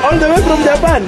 all the way from Japan.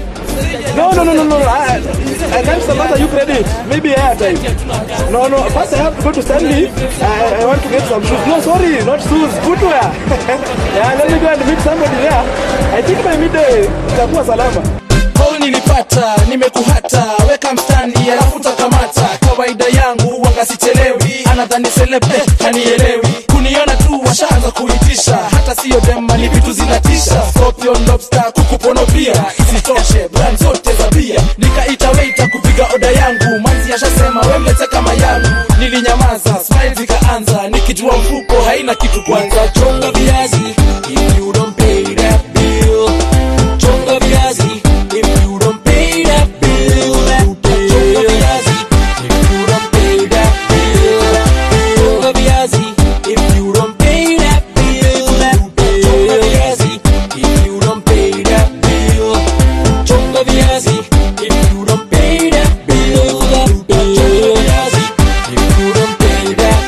No, no, no, no, no. I, I can't sponsor you credit. Maybe airtime. No, no. First, I have to go to Stanley. I, I want to get some shoes. No, sorry, not shoes. Footwear. yeah, let me go and meet somebody there. I think by midday itakuwa salama. Call nilipata, nimekuhata, weka mstani alafu takamata. Kawaida yangu wanga sichelewi, anadhani celebre hanielewi. Kuniona tu washaanza kuitisha, hata siyo dema ni vitu zinatisha. Scorpion, lobster, kuku pono pia, isitoshe brand zote za bia. Nikaita waiter kupiga oda yangu, manzi ashasema we mlete kama yangu. Nilinyamaza, smile zikaanza, nikijua mfuko haina kitu kwanza. Chonga viazi, if you don't pay that bill. Chonga viazi, if you don't pay that bill. Chonga viazi, if you don't pay that bill. Chonga viazi, if you don't pay that bill. Chonga viazi, if you don't pay that bill. Chonga viazi, if you don't pay that bill. Chonga viazi, if you don't pay that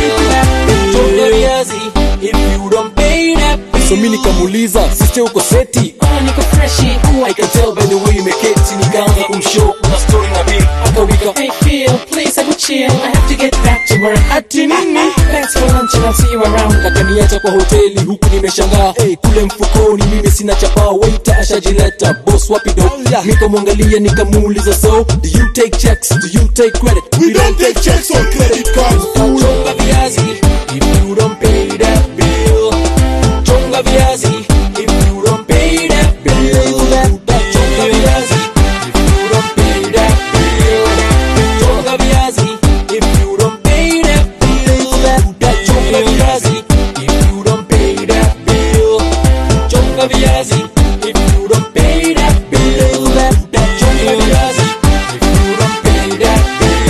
bill. Chonga viazi, if you don't pay that bill. so mi nikamuuliza sister uko seti Ah, niko freshi. I can tell by the way umeketi nikaanza kumshow na story na bill akawika Hey Phil, please I will chill. I have to get back to work. ati nini Thanks for lunch and I'll see you around. akaniacha kwa hoteli huku nimeshangaa hey, kule mfukoni mimi sina chapa waita ashajileta boss wapi do nikamwangalia nikamuuliza so do you take checks do you take credit we don't take checks on credit cards Chonga viazi, if you don't pay that bill. Chonga viazi, if you don't pay that bill. Chonga viazi, if you don't pay that bill. Chonga viazi, if you don't pay that bill. Chonga viazi, if you don't pay that bill. Chonga viazi, if you don't pay that bill. Chonga viazi, if you don't pay that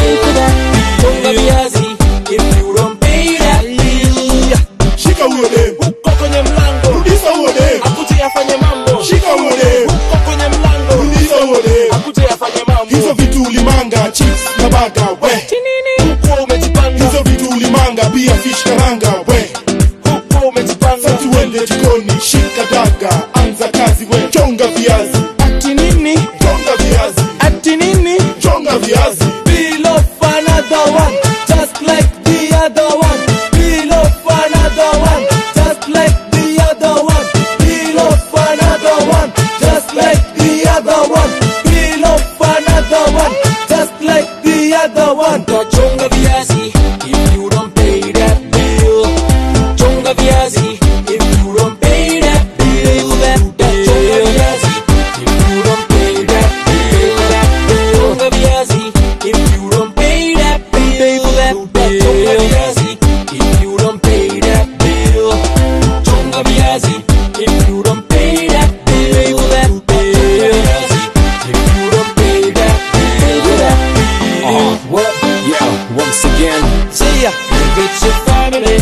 bill. Chonga viazi, if you don't pay that bill. Shika huyo dem, Uko kwenye mlango, rudisha huyo dem, akuje afanye mambo. shika huyo dem, Uko kwenye mlango, rudisha huyo dem. akuje afanye mambo. Hizo vitu ulimanga, chips na baga, we. Huko umejipanga, Hizo vitu ulimanga, pia fish karanga, we. huko umejipanga. Sasa tuende jikoni, shika daga, anza kazi, we. Chonga viazi, Ati nini? chonga viazi, Ati nini? chonga viazi. Peel off another one, just like the other one. Peel off another one, just like the other one. Peel off another one, just like the other one. Peel off another one, just like the other one. Chonga viazi, if you don't pay that bill. Chonga viazi, if you don't pay that bill. Chonga viazi, if you don't pay that bill. Chonga viazi, if you don't pay that bill. Chonga viazi, if you don't pay that bill. Chonga viazi, if you don't pay that bill. Chonga viazi, if you don't pay that bill. uh, what yeah once again See ya, if it's your family,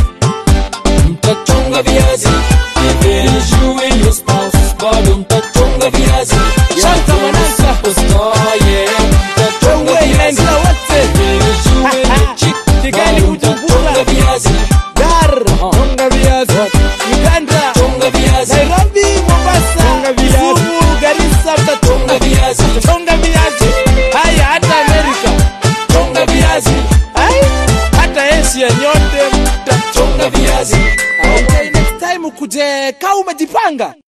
mtachonga viazi. If it is you and your spouse, bado mtachonga viazi. Shanta manasa, usta, yeah, mtachonga viazi. If it is you and your chick, bado mtachonga viazi. Dar, chonga viazi. Uganda, Chonga viazi, Nairobi, Mombasa, Chonga viazi. Kisumu, Garissa, mtachonga chonga viazi, chonga viazi. Haya, hata Amerika. chonga viazi, Ai, hata Asia nyote mtachonga chonga viazi. Okay, next time ukuje kaa umejipanga